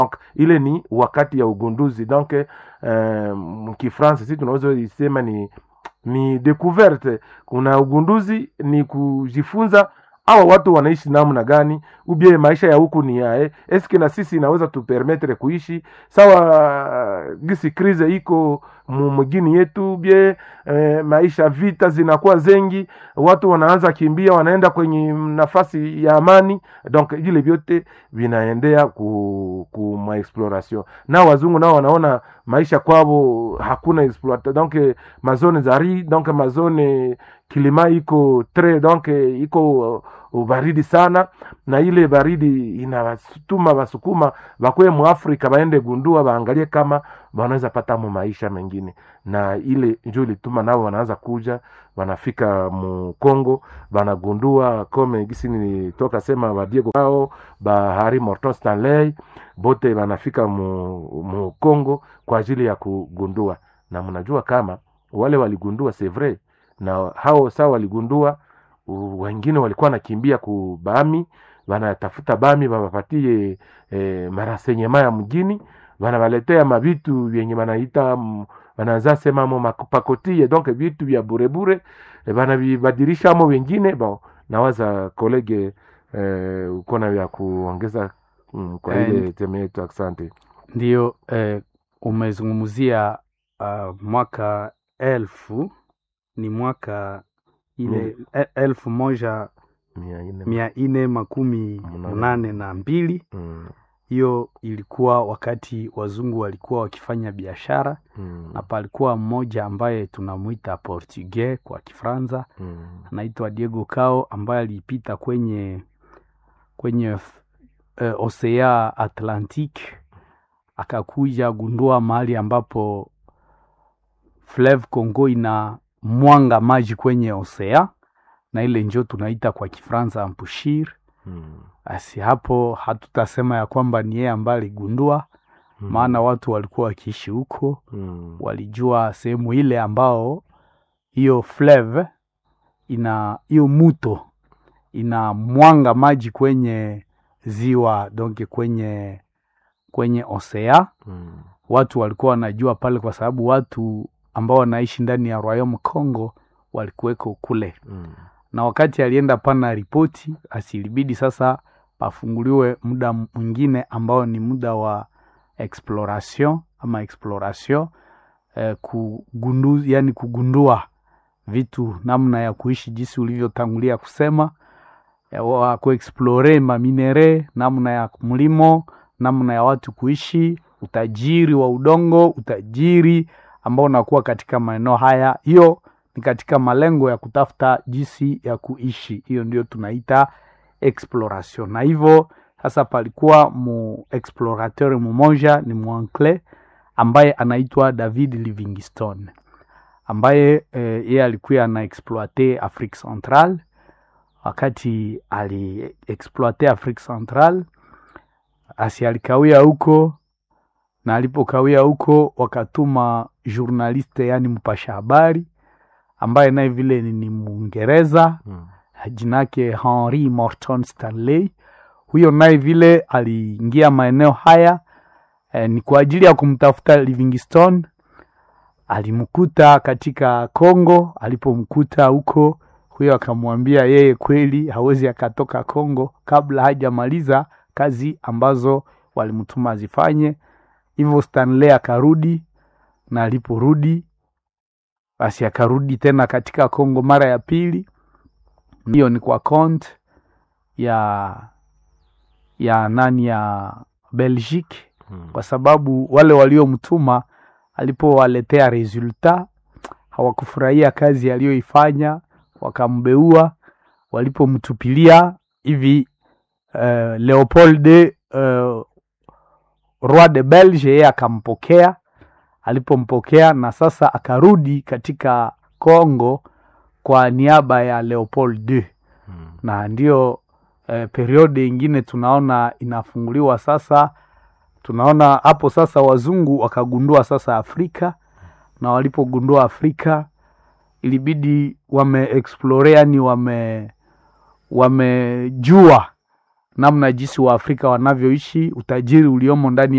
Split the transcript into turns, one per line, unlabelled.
donc ile ni wakati ya ugunduzi donc eh, mkifransa si tunaweza isema ni ni découverte kuna ugunduzi ni kujifunza hawa watu wanaishi namna gani ubie maisha ya huku ni yae eske na sisi inaweza tupermetre kuishi sawa gisi krize iko mugini yetu bie eh, maisha vita zinakuwa zengi watu wanaanza kimbia wanaenda kwenye nafasi ya amani donc vile vyote vinaendea ku, ku maexploration na wazungu nao wanaona maisha kwavo hakuna exploita donc mazone za ri donc mazone kilima iko tre donc iko ubaridi sana na ile baridi inawatuma wasukuma bakwe mu Afrika baende gundua baangalie kama wanaweza pata mu maisha mengine, na ile njo ilituma nao wanaanza kuja wanafika mu Congo banagundua kome gisi nilitoka sema ba Diego Cao ba Harry Morton Stanley bote banafika mu, mu Congo kwa ajili ya kugundua, na mnajua kama wale waligundua c'est vrai, na hao saa waligundua wengine walikuwa nakimbia ku bami wanatafuta bami babapatie e, marasenyema ya mjini wanawaletea mavitu vyenye wanaita wanaanza sema mo mapakotie donc vitu vya burebure e, wanavibadilishamo wengine bon nawaza kolege e, ukona vya kuongeza mm, kwa ile teme yetu asante
ndio eh, umezungumzia uh, mwaka elfu ni mwaka ile e- elfu moja
mia nne
mia nne makumi
Munane.
munane na mbili
mm,
hiyo ilikuwa wakati wazungu walikuwa wakifanya biashara
mm,
na palikuwa mmoja ambaye tunamwita portugais kwa kifranza
mm,
anaitwa diego cao ambaye alipita kwenye kwenye uh, osea atlantic akakuja gundua mahali ambapo fleuve congo ina mwanga maji kwenye osea na ile njo tunaita kwa kifranza mpushir
mm,
basi hapo hatutasema ya kwamba ni yeye ambaye aligundua
mm,
maana watu walikuwa wakiishi huko
mm,
walijua sehemu ile ambao hiyo fleuve ina hiyo muto ina mwanga maji kwenye ziwa donke kwenye kwenye osea
mm,
watu walikuwa wanajua pale kwa sababu watu ambao wanaishi ndani ya Royaume Congo walikuweko kule
mm,
na wakati alienda pana ripoti asilibidi sasa pafunguliwe muda mwingine ambao ni muda wa exploration ama exploration eh, kugundu, yani kugundua vitu namna ya kuishi jinsi ulivyotangulia kusema eh, wa kuexplore maminere namna ya mlimo namna ya watu kuishi utajiri wa udongo utajiri ambao unakuwa katika maeneo haya hiyo ni katika malengo ya kutafuta jinsi ya kuishi hiyo ndio tunaita exploration na hivyo sasa palikuwa mu explorateur mmoja ni mwancle ambaye anaitwa david livingstone ambaye eh, yeye alikuwa ana exploite afrique central wakati ali exploite afrique central asi alikawia huko na alipokawia huko wakatuma journaliste yani mpasha habari ambaye naye vile ni, ni mwingereza
mm,
jina yake henry morton stanley huyo naye vile aliingia maeneo haya eh, ni kwa ajili ya kumtafuta livingstone alimkuta katika congo alipomkuta huko huyo akamwambia yeye kweli hawezi akatoka congo kabla hajamaliza kazi ambazo walimtuma azifanye hivyo stanley akarudi na aliporudi basi akarudi tena katika congo mara ya pili hiyo ni kwa compte ya ya nani ya belgique
mm,
kwa sababu wale waliomtuma alipowaletea resulta hawakufurahia kazi aliyoifanya wakambeua walipomtupilia hivi uh, leopold uh, roi de belge yeye akampokea alipompokea na sasa akarudi katika congo kwa niaba ya leopold II
mm,
na ndio eh, periode ingine tunaona inafunguliwa sasa tunaona hapo sasa wazungu wakagundua sasa afrika na walipogundua afrika ilibidi wame explore yani wame wamejua namna jinsi Waafrika wanavyoishi, utajiri uliomo ndani